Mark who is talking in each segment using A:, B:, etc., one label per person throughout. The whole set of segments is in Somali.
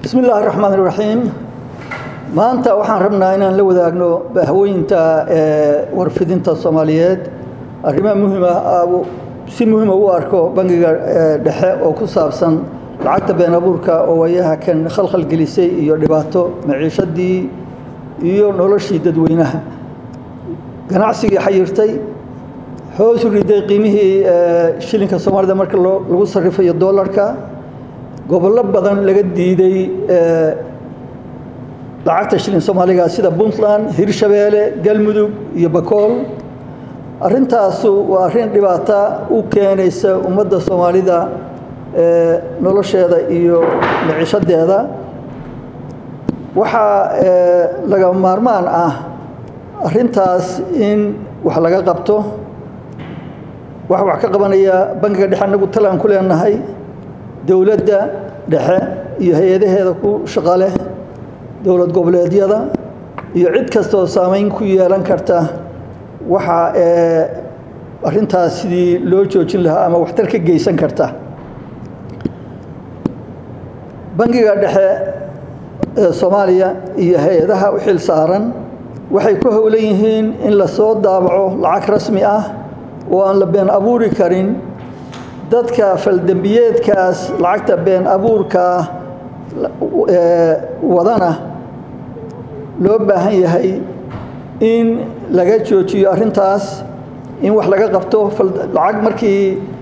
A: bismi illaahi raxmaan iraxiim maanta waxaan rabnaa inaan la wadaagno bahwooyinta warfidinta soomaaliyeed arrimaha muhiima si muhiima u arko bangiga dhexe oo ku saabsan lacagta been abuurka oo waayaha kan khalkhal gelisay iyo dhibaato maciishadii iyo noloshii dadweynaha ganacsigii xayirtay hoos u riday qiimihii shilinka soomaalida marka lagu sarifayo doolarka gobollo badan laga diiday lacagta shilin soomaaliga sida puntland hirshabeelle galmudug iyo bakool arrintaasu waa arrin dhibaata u keenaysa ummadda soomaalida nolosheeda iyo maciishadeeda waxaa laga maarmaan ah arrintaas in wax laga qabto waxa wax ka qabanaya bangiga dhexe anagu talaan ku leenahay dowladda dhexe iyo hay-adaheeda ku shaqaleh dowlad goboleedyada iyo cid kastaoo saameyn ku yeelan karta waxa arrintaas sidii loo joojin lahaa ama waxtar ka geysan karta bangiga dhexe ee soomaaliya iyo hay-adaha u xil saaran waxay ku howlan yihiin in lasoo daabaco lacag rasmi ah oo aan la been abuuri karin dadka faldembiyeedkaas lacagta been abuurkaa wadana loo baahan yahay in laga joojiyo arrintaas in wax laga qabto lacag markii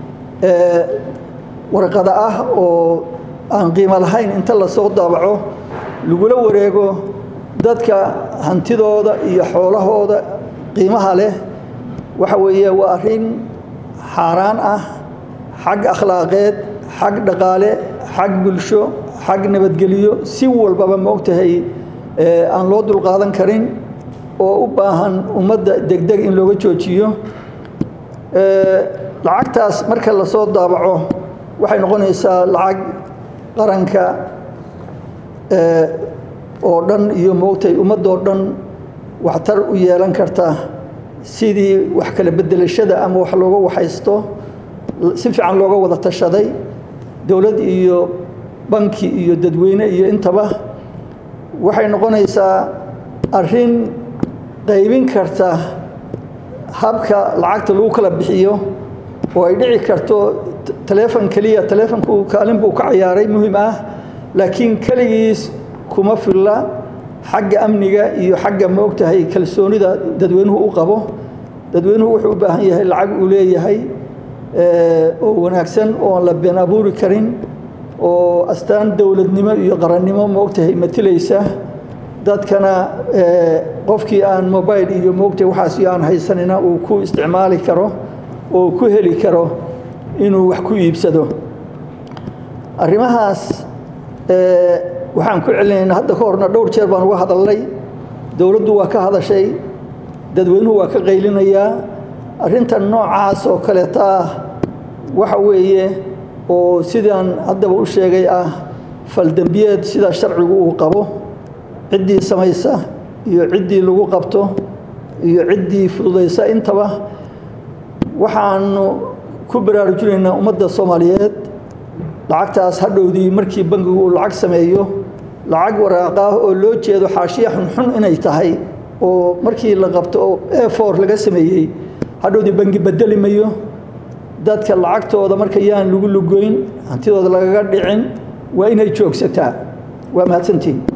A: warqada ah oo aan qiimo lahayn inta lasoo daabaco lagula wareego dadka hantidooda iyo xoolahooda qiimaha leh waxa weeye waa arrin xaaraan ah xag akhlaaqeed xag dhaqaale xag bulsho xag nabadgelyo si walbaba ma ogtahay aan loo dulqaadan karin oo u baahan ummadda degdeg in looga joojiyo lacagtaas marka lasoo daabaco waxay noqonaysaa lacag qaranka oo dhan iyo moogtahay ummaddoo dhan waxtar u yeelan karta sidii wax kala bedelashada ama wax looga waxaysto si fiican looga wada tashaday dowlad iyo banki iyo dadweyne iyo intaba waxay noqonaysaa arrin qaybin karta habka lacagta lagu kala bixiyo oo ay dhici karto taleefon keliya taleefonku kaalin buu ka cayaaray muhiim ah laakiin keligiis kuma filla xagga amniga iyo xagga moogtahay kalsoonida dadweynuhu u qabo dadweynuhu wuxuu u baahan yahay lacag uu leeyahay oo wanaagsan oo aan la been abuuri karin oo astaan dowladnimo iyo qarannimo moogtahay matilaysa dadkana qofkii aan mobile iyo moogtahay waxaas iyo aan haysanina uu ku isticmaali karo oo ku heli karo inuu wax ku iibsado arrimahaas waxaan ku celinaynaa hadda ka horna dhowr jeer baan uga hadalnay dowladdu waa ka hadashay dadweynuhu waa ka qaylinayaa arrintan noocaas oo kaleeta ah waxa weeye oo sidaan haddaba u sheegay ah faldembiyeed sida sharcigu uu qabo ciddii samaysa iyo ciddii lagu qabto iyo ciddii fududaysa intaba waxaanu ku baraarujinaynaa ummadda soomaaliyeed lacagtaas hadhowdii markii bangigu uu lacag sameeyo lacag waraaqaah oo loo jeedo xaashiya xunxun inay tahay oo markii la qabto oo efor laga sameeyey hadhowdii bangi bedeli mayo dadka lacagtooda marka yaan lagu lugoyn hantidooda lagaga dhicin waa inay joogsataa waa mahadsantiin